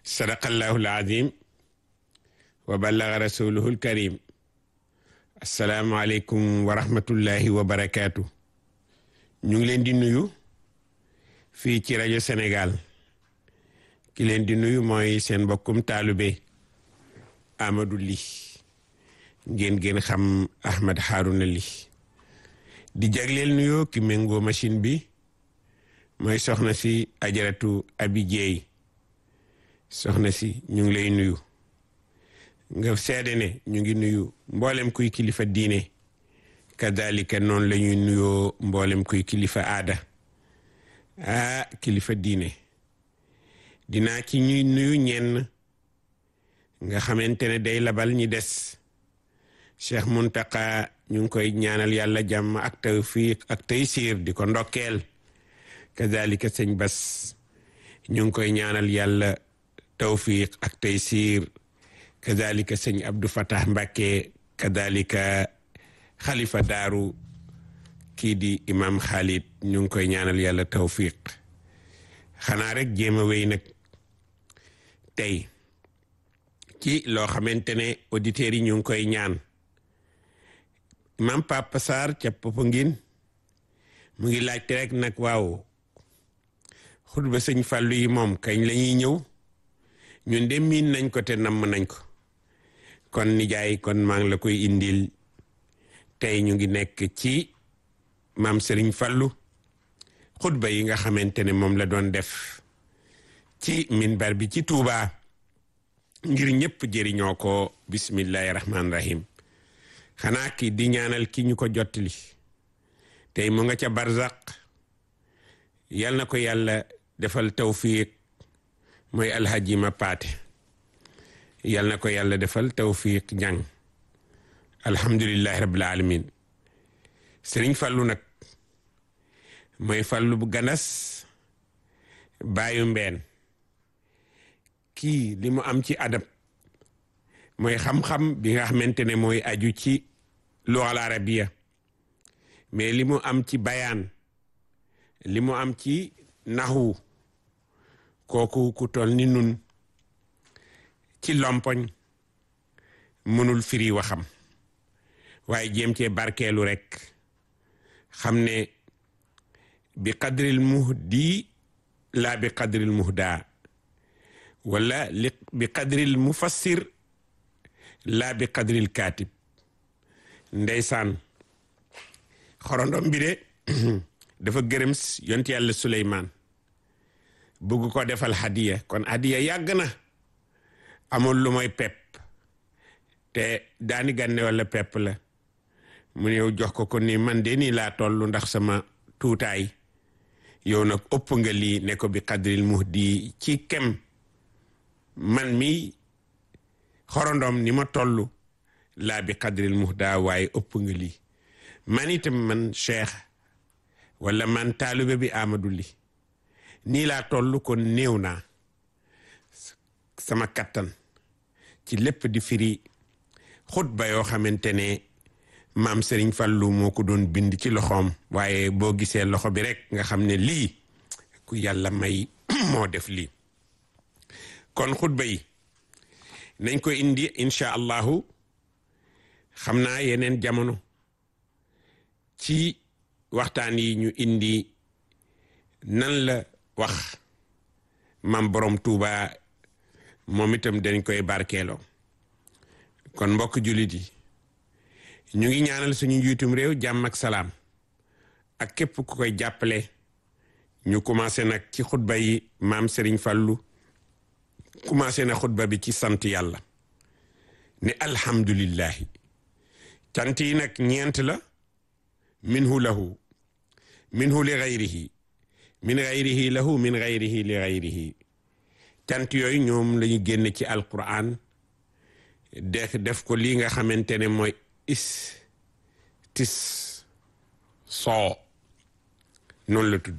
sadaqallahu alazim wa ballaga rasuluhu alkarim assalaamu aleykum wa rahmatullahi wa barakaatu ñu ngi leen di nuyu fii ci rajo Sénégal ki leen di nuyu mooy seen mbokkum taalube Amadou Ly ngeen gën xam Ahmed Harouna Ly di jagleel nuyoo ki méngoo machine bi mooy soxna si ajaratu abi jeey soxna si ñu ngi lay nuyu nga seede ne ñu ngi nuyu mboolem kuy kilifa diine kadalika noonu la ñuy nuyoo mboolem kuy kilifa aada ah kilifa diine dinaa ci ñuy nuyu ñenn nga xamante ne day labal ñi des Cheikh Muntaka ñu ngi koy ñaanal yàlla jàmm ak tawfiq ak taysiir di ko ndokkeel kadalika sëñ Bas ñu ngi koy ñaanal yàlla tawfiq ak taysiir kadalika sëñ Abdou Fatah Mbàkke kadalika xalifa daaru kii di imam Khalid ñu ngi koy ñaanal yàlla tawfiq xanaa rek jéem a wéy nag tey ci loo xamante ne auditeurs yi ñu ngi koy ñaan imam Papa Sarr ca Popenguine mu ngi laajte rek nag waaw xutba sëñ Fàllu yi moom kañ la ñuy ñëw ñun de miin nañ ko te namm nañ ko kon nijaay kon maa ngi la koy indil tey ñu ngi nekk ci maam Sëriñ Fàllu xutba yi nga xamante ne moom la doon def ci minbar bi ci Tuuba ngir ñëpp jëriñoo ko bismillahi rahmaani rahim xanaa ki di ñaanal ki ñu ko jottali tey mu nga ca barzaq yal na ko yàlla defal tawfiq mooy alhaji ma paate yal na ko yàlla defal tawfiq jàng alhamdulillahi rabbil alamin sëriñ fàllu nag mooy fàllu bu ganas bàyyu mbeen kii li mu am ci adab mooy xam-xam bi nga xamante ne mooy aju ci lugal arabiya mais li mu am ci bayaan li mu am ci naxwu kooku ku toll ni nun ci lompoñ mënul firi waxam waaye jéem cee barkeelu rek xam ne bi qadril muhdi laa bi qadril muhda wala li bi qadril mufassir laa bi qadril kaatib ndeysaan xorondom bi de dafa gërëm yont yàlla Suleymaan bugg ko defal hadiya kon hadiya yàgg na amul lu mooy pepp te daani gànne wala pepp la mu ñëw jox ko ko ni man de nii laa toll ndax sama tuutaay yow nag ëpp nga lii ne ko bi qadril muhdi ci kem man mi xorondom ni ma toll laa bi qadril muhda waaye ëpp nga lii man itam man cheikh wala man taalibe bi Amadou Ly nii laa toll kon néew naa sama kattan ci lépp di firi xutba yoo xamante ne maam Serigne Fallou moo ko doon bind ci loxoom waaye boo gisee loxo bi rek nga xam ne lii ku yàlla may moo def lii kon xutba yi nañ ko indi incha allahu xam naa yeneen jamono ci waxtaan yi ñu indi nan la wax mam borom Tuuba moom itam dañ koy barkeeloo kon mbokk jullit yi ñu ngi ñaanal suñu njiitum réew jàmm ak salaam ak képp ku koy jàppale ñu commencé nag ci xutba yi maam Serigne Fallou commencé na xutba bi ci sant yàlla ne alhamdulillahi cant yi nag ñeent la minhu lahu minhu li gayrihi min gayrihi lahu min gayrihi li gayrihi cant yooyu ñoom la ñu génne ci alquran def def ko lii nga xamante ne mooy is tis soo noonu la tudd